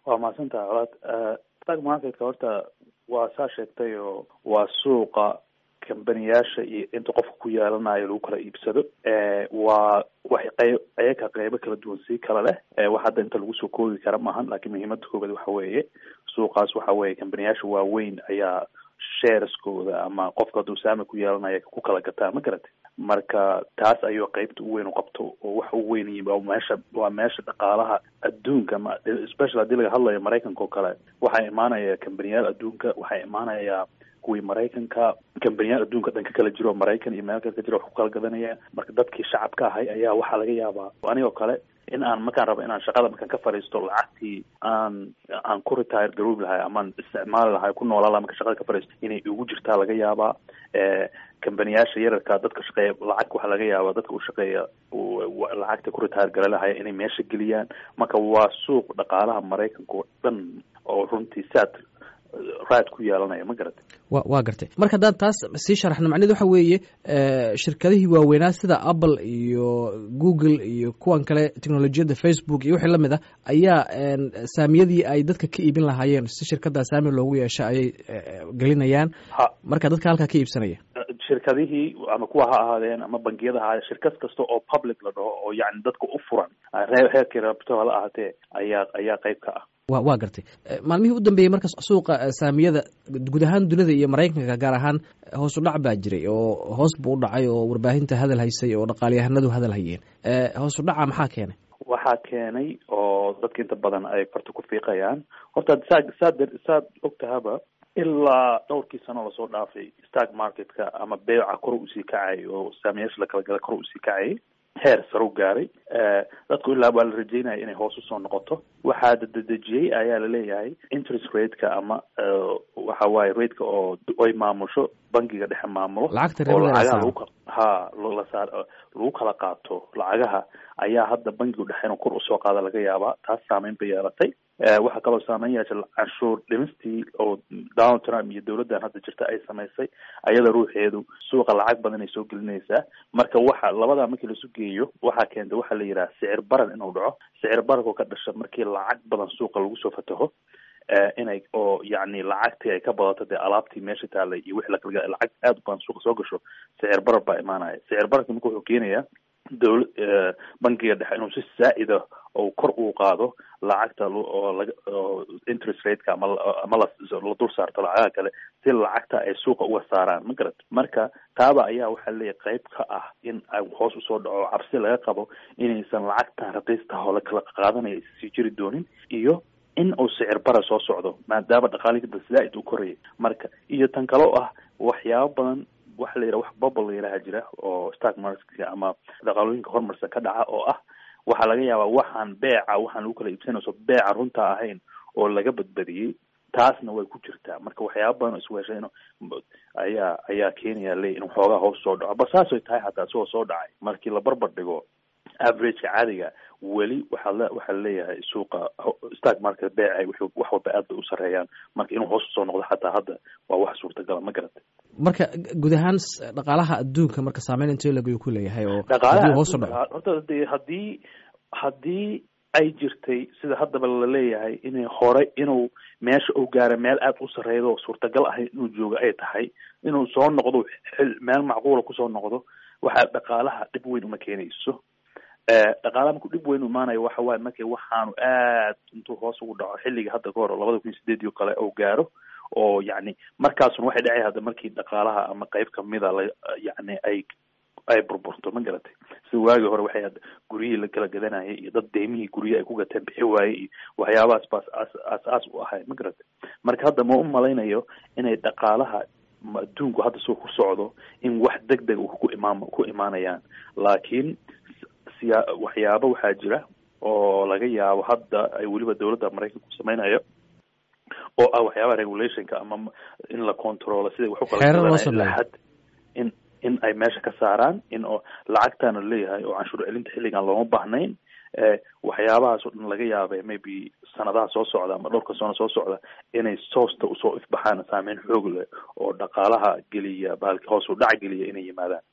waa mahadsantaha colaad stock marketka horta waa saa sheegtay oo waa suuqa kambaniyaasha iyo inta qofka ku yeelanayo lagu kala iibsado waa wax qeyb ayaga qeybo kala duwan sii kala leh wax hadda inta lagu soo koobi kara maahan laakiin muhiimada koobaad waxa weeye suuqaas waxa weeye kambaniyaasha waaweyn ayaa shareskooda ama qofka hadduu saami ku yeelanaya ku kala gataa ma garatay marka taas ayuu qeybta u weyn u qabto oo waxa u weyn waa meesha waa meesha dhaqaalaha adduunka ma special haddii laga hadlayo maraykanka oo kale waxaa imaanaya kambaniyaal adduunka waxaa imaanaya kuwii maraykanka kambaniyaal adduunka dhan ka kala jiro maraykan iyo meel kale ka jiro wax ku kala gadanaya marka dadkii shacabka ahay ayaa waxaa laga yaabaa anigoo kale in aan markaan rabo inaan shaqada markaan ka fadhiisto lacagtii aan aan ku retire garoobi lahay amaan isticmaali lahay ku noolaa laha marka shaqada ka fadhiisto inay igu jirtaa laga yaabaa kambaniyaasha yararka dadka shaqeeya lacag waxaa laga yaabaa dadka u shaqeeya lacagta ku retire gala lahaya inay meesha geliyaan marka waa suuq dhaqaalaha maraykanka oo dhan oo runtii saad raad ku yeelanaya ma garatay wa waa gartay marka haddaan taas sii sharaxno macneed waxa weeye shirkadihii waaweynaa sida apple iyo google iyo kuwan kale technolojiyadda facebook iyo wixii lamid ah ayaa saamiyadii ay dadka ka iibin lahaayeen si shirkaddaa saami loogu yeesha ayay gelinayaan marka dadka halkaa ka iibsanaya shirkadihii ama kuwa ha ahaadeen ama bangiyada ha ahaadeen shirkad kasta oo public la dhaho oo yani dadka u furan heerkii rabto hala ahaatee ayaa ayaa qeyb ka ah wa waa gartay maalmihii u dambeeyey marka suuqa saamiyada guud ahaan dunida iyo maraykanka gaar ahaan hoos u dhac baa jiray oo hoos buu u dhacay oo warbaahinta hadal haysay oo dhaqaalyahanadu hadal hayeen hoos u dhaca maxaa keenay waxaa keenay oo dadka inta badan ay farta ku fiiqayaan horta saa saad saad ogtahaba ilaa dhowrkii sano lasoo dhaafay stock marketka ama beeca kor usii kacay oo saamiyaasha la kala gala kor usii kacayay heer saru gaaray dadku ilaa waa la rajeynaya inay hoos usoo noqoto waxaa dadejiyey ayaa laleeyahay interest rateka ama waxa waaye rateka oo ay maamusho bangiga dhexe maamulo oo lacagaha lagu ha lasaar lagu kala qaato lacagaha ayaa hadda bangigu dhexe inuu kor usoo qaada laga yaabaa taas saameyn bay yeelatay waxaa kaloo saameyn yeeshay canshuur dhimistii oo donald trump iyo dowladdan hadda jirta ay samaysay ayada ruuxeedu suuqa lacag badan ay soo gelinaysaa marka waxa labadaa markii lasu geeyo waxaa keenta waxaa la yidhaha sicir baran inuu dhaco sicir baranko ka dhasha markii lacag badan suuqa lagu soo fataho inay oo yacni lacagtii ay ka badato dee alaabtii meesha taalay iyo wixii lakala lacag aad u badan suuqa soo gasho sicir barar baa imaanaya sicir bararka marka wuxuu keenayaa dowla bankiga dhexe inuu si saa-ida oo kor uu qaado lacagta oo laga oo interest rateka ama ama la la dul saarto lacagaha kale si lacagta ay suuqa uga saaraan ma garat marka taaba ayaa waxaa leeyahay qayb ka ah in ay hoos usoo dhaco cabsi laga qabo inaysan lacagtan raqiistaha oo lakala qaadanaya sii jiri doonin iyo in uu sicir bara soo socdo maadaama dhaqaalihii da zaa-id u korayay marka iyo tan kale oo ah waxyaabo badan waxa la yidhaha wax bubble la yidhaha jira oo stock marketka ama dhaqaalooyinka horumarsan ka dhaca oo ah waxaa laga yaabaa waxaan beeca waxaan lagu kala iibsanayso beeca runta ahayn oo laga badbadiyey taasna way ku jirtaa marka waxyaaba badan oo isweeshay in ayaa ayaa keenaya le in xoogaa hoos soo dhaco ba saasay tahay hataa isagoo soo dhacay markii la barbar dhigo averageka caadiga weli waxaa le waxaa laleeyahay suuqa stock market beecay w wax walba aad bay u sareeyaan marka inuu hoos usoo noqdo xataa hadda waa wax suurtagala ma garatay marka guud ahaan dhaqaalaha adduunka marka saameyn intee lagu ku leeyahay oo dhaqaalaha hoos u dhaco horta de haddii haddii ay jirtay sida haddaba laleeyahay inay hore inuu meesha uu gaara meel aad u sarreedo oo suurtagal ahay inuu joogo ay tahay inuu soo noqdo xil meel macquula kusoo noqdo waxaa dhaqaalaha dhib weyn uma keenayso dhaqaalaha markuu dhib weyn imaanayo waxa waaye markii waxaanu aad intuu hoos ugu dhaco xilliga hadda ka hor labada kun iyo sideedii o kale oo gaaro oo yacni markaasuna waxay dhacay hadda markii dhaqaalaha ama qeyb kamida la yacni ay ay burburto ma garatay sida waagii hore waxay guryihii la kala gadanayay iyo dad deymihii guryihi ay ku gateen bixi waayey iyo waxyaabahaas baas as aas-aas u ahay ma garatay marka hadda ma u malaynayo inay dhaqaalaha adduunku hadda soo ku socdo in wax deg deg ku imaan ku imaanayaan laakiin siya waxyaabo waxaa jira oo laga yaabo hadda ay weliba dowladda maraykanku sameynayo oo ah waxyaabaha regulationka ama in la controlo siday wax ukala in in ay meesha ka saaraan in oo lacagtaana leeyahay oo canshuur celinta xilligan looma baahnayn waxyaabahaas oo dhan laga yaabay maybe sanadaha soo socda ama dhowrka sano soo socda inay soosta usoo ifbaxaan saameyn xoog leh oo dhaqaalaha geliya bahalki hoos u dhac geliya inay yimaadaan